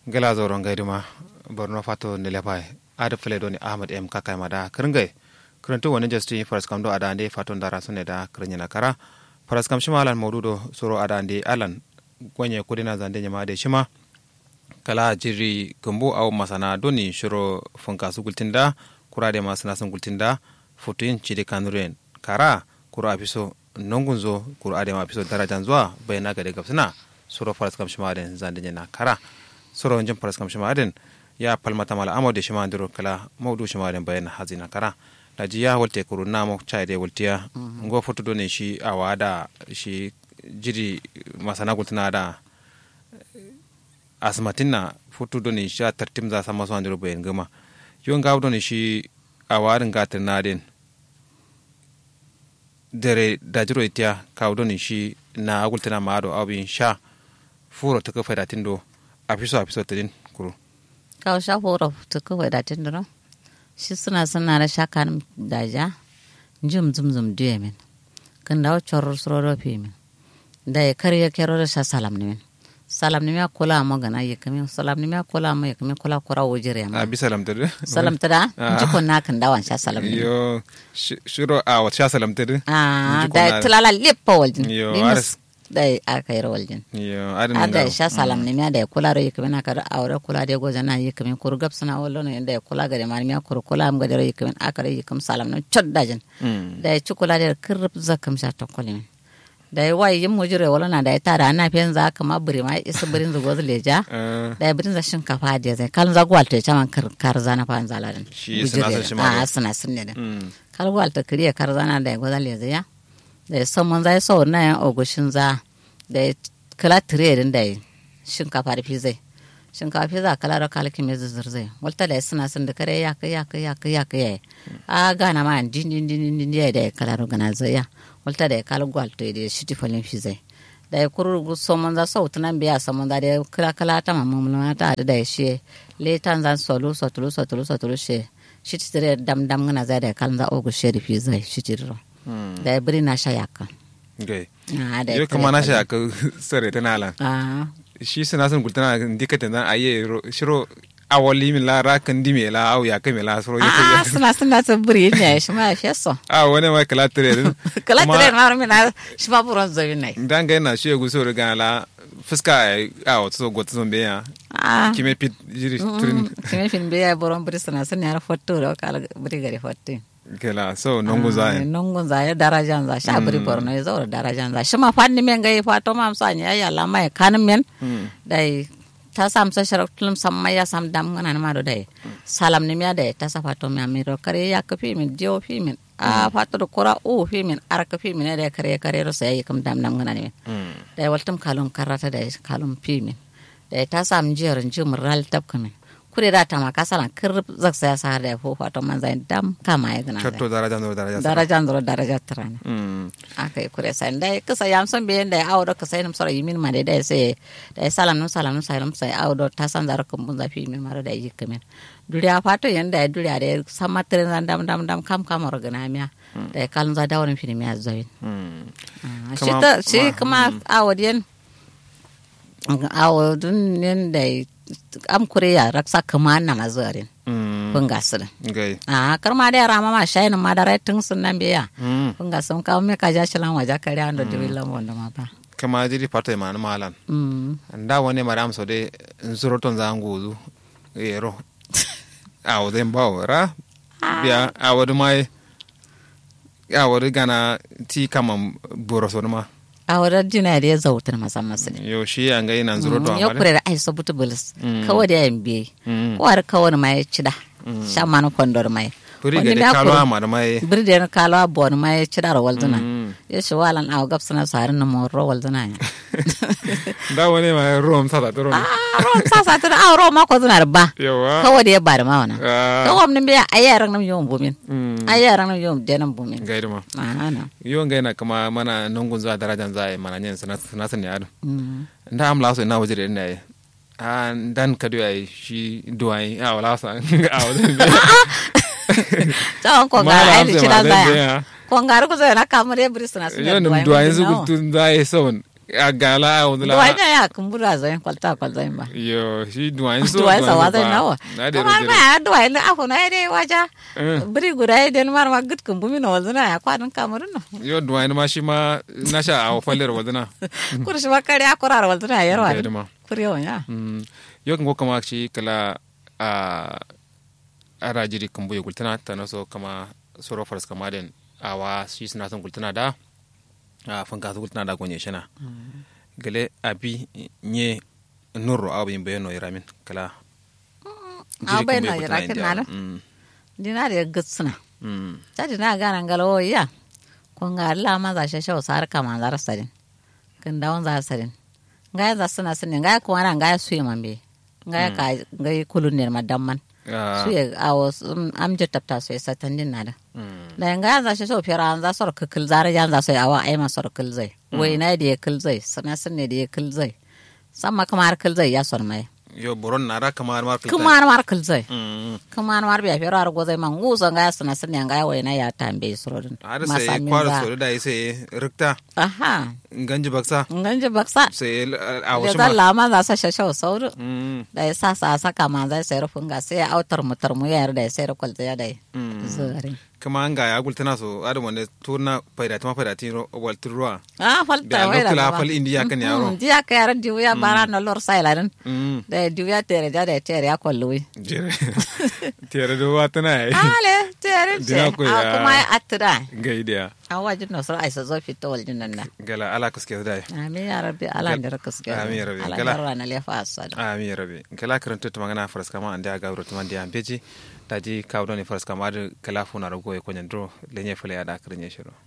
gela zoron gaiduma borno fato ne lepai ada fele doni ahmad m kakai mada kringai krentu wani justi faras kam do ada ande fato ndara sune da krinyana kara faras kam shima alan maududo soro ada ande alan gwenye kudina zande nyama de shima kala jiri gumbu au masana doni shiro funka su gultinda kurade masana sun gultinda futuin chide kanuren kara kura apiso nongunzo kura ade ma apiso darajan zuwa bayana gade gabsina soro faras kam shima den zande nyana kara soro jin faras kam shima den ya palmata mala amode shima ndiro kala mawdu shima den bayana hazina kara da jiya walte kuru namo chaide waltiya ngo foto doni shi awada shi jiri masana gultina da asmatin na futu doni sha tartim za sama suwan diro bayan gama yon gawo doni shi a warin gatir na den dare da jiro itiya kawo doni shi na agultina ma ado abin sha furo ta kafa datin do a fiso a fiso ta din kuro kawo sha furo ta kafa datin do shi suna suna da sha kan daja jim zum zum duye min kan dawo chorro suro fi min da ya karya kero da sha salam ne min salam ni mea kola mo gana ye kami salam ni mea kola mo ye kami kola kora wojire ma abi salam tede salam tada jiko na kan dawan sha salam ni yo shiro a wa sha salam tede ah da tulala leppa waljin yo aras da aka yi waljin yo adan ada sha salam ni mea da kula ro ye kami na kada awra kula de goza na ye kami kur gap sana wallo no da kula gare ma mea kur kula am gare ye kami aka ye kam salam no chodda jin da chukula de kirp zakam sha tokolin da ya wayi yin mujire wala na da ya tara ana fiyan za kama biri ma isa birin za gozu leja da ya birin za shinkafa da zai kalin za gwal ta chama kar zana fa zala din shi suna san shi ma a suna sun ne din kal gwal ta kiriya kar zana da ya gozu leza ya da ya son mun za ya sau na yan ogushin za da ya kala tire din da ya shinkafa da fi zai shinkafa fi za kala da kalki mai zuzzur zai walta da ya suna sun da kare ya kai ya kai ya kai ya kai a gana ma din din din din ya da ya kala da gana zai ya walta da ya kala gwal to da shiti falin fi zai da ya kuru somon za sau tunan biya somon da ya kala kala ta mamu mulma ta da ya shi le tan zan solu sotulu sotulu sotulu she shiti tire dam dam ngana za da ya kalan za ogu sheri fi zai shiti ro da ya biri na sha yaka gai Ah, da yo kama na sha ka sare tana lan ah shi suna sun gultana dikata dan aye shiro awali mi la ra kan di me la au ya ka me la soro ah suna suna ta biri ne shi ma shi so a wani ma kala tire din kala tire ma mi na shi ma buron zo ne dan ga na shi gu so ga la fuska a o so go tso be ya ah kime pit jiri turin kime fin be ya buron biri suna sun ya fotto ro kala biri gari fotto kala so nongo za nongun za ya darajan za sha biri borno ya zaura darajan za shi ma fanni men ga fato ma amsa ya ya la mai kanin men dai ta sam sa sharak tulum sam ma ya sam dam ngana ma do dai salam ni ya dai ta sa fato mi amiro kare ya ka fi min jo fi min a fato do kora o fi min ar ka fi min dai kare kare ro sai kam dam dam ngana ni dai waltum kalum karata dai kalum fi min dai ta sam jerin jim ral tab kamin kure da ta maka salan kirrib zak saya sahar da fo fato man zai dam kama ya gana chatto daraja no daraja daraja ndoro daraja trana mm aka yi kure sai dai kasa yam son be dai awdo ka sai nam sora yimin ma dai dai sai dai salam no salam no salam sai awdo ta san zara kan bun zafi min mara da yi kamen duriya fato yan dai duriya dai sama tren zan dam dam dam kam kam organa miya dai kalun za da wurin fini miya zoin mm shi ta shi kuma awodien awodun nen dai am kure ya raksa kama na mazarin mm bunga sirrin gai a karma da yara ma shayin ma da rai tun sun nan biya mm bunga sun kawo me ka ja shi lan waje kare an da dibi lamon da ma ba kama jiri pato ma na malan mm nda wani maram so de nzuro ton zangu zu ero a o den bawo ra biya a wadu mai a wadu gana ti kama boro so ma a wadar dina da ya zautar masan masu ne yo shi an ga ina nzuro to ya amale kure da ai sabutu bulis kawai da yan biye Mm. kawai kawai ma ya ci da sha manu kwandor mai puri Wani ga de da kalo kuru- ama da mai birde na kalo bon ma ya ci da rawal duna Mm. ya shi walan a gab sana sarin na mo rawal duna ya da wani ma rom sa da to rom a ron sa sa ta a ro ma ko duna da ba yawa kawai da ya ba da ma wana Ah. kawai mun biya a yaran nan yawon bumin Mm. a yaran nan yawon denan bumin gaida ma ana yo ga ina kama mana nongun za darajan za ai mana nyen sana sana sun yado Mm. nda am laso ina wajire ina ai a dan kadu ai shi duwai a wala sa a wala tsawon ko Mala gara ai amsa ci ma da zai zaya biya. ko gara ku zai na kamar ya biri suna yo nam duwai zu gultun za ai son a gala a wani duwai ne ya kumbura zai kwalta kwalta ba yo shi duwai so duwai sa wa zai nawa na da kamar rajin ma duwai ne afu na dai waja Eh. biri guda ya den mar ma gud kumbumi na wazuna ya kwanin kamurin no yo duwai ma shi ma na sha a falir wadana kurshi makari ya kurar wazuna ya yarwa da ma kurewa ya Mm, yo kan kama shi kala a ara jiri kan buye gultana ta na so kama soro faras kama den awa shi suna son gultana da a fanka su gultana da gonye shina gale abi nye nurro abu yin bayano iramin kala a bai kan na buye yara gultana kin indiya. na Mm, dina da gutsuna mm, jadi na gana ngalo ya kun ga Allah ma za shi shawo sar kama zar sadin kin dawon za sadin ngaya za suna sinin ngaya ko wana ngaya suyi mambe ngaya ka ngai kulun ne madamman ah, suye awo am je tapta suye satan din nada mm, da ngaya za shi shawo fira an za sor kikil zara jan za suye awa ai ma sor kil zai wai na da ya kil zai sana sun ne da ya kil zai samma kamar kil zai ya sor mai yo boron nara kamar mar kulta kamar mar kil zai Mm, kamar mar biya fira ar gozai man ngusa ngaya sana sun ne ngaya wai na ya tambe surodin har sai kwaro so da sai rikta aha ganji baksa nganje baksa sai a da wasu zan ma lama za sa shashau sauru Mm, da ya sa sa saka ma zai sayar funga sai ya autar mutar mu yayar da ya sayar kwalta ya da Mm. zuwari kama an ga ya gultana so adam wanda turna faida tama faida tin waltin ruwa ah da falta wai da lokula ba fal indiya kan yaro ji aka yar diwu ya bara na lor sailarin Mm, da diwu ya tere da ya tere ya kwalluwi jere tere do watana ai ale tere ce Dina ko a ya- kuma ya atira ga idiya a wajin nasu aisa zo fito waljin nan na gala ala kuske da amin ya rabbi ala da raka suke Amin ya rabbi. ala Gala. garwa na lefa asada ami rabe gala karanta to magana faras kama ande aga wuro tuma ndiya beji daji kawdo ni faras kama da kala funa rago e konyan dro lenye fale ada karnye shiro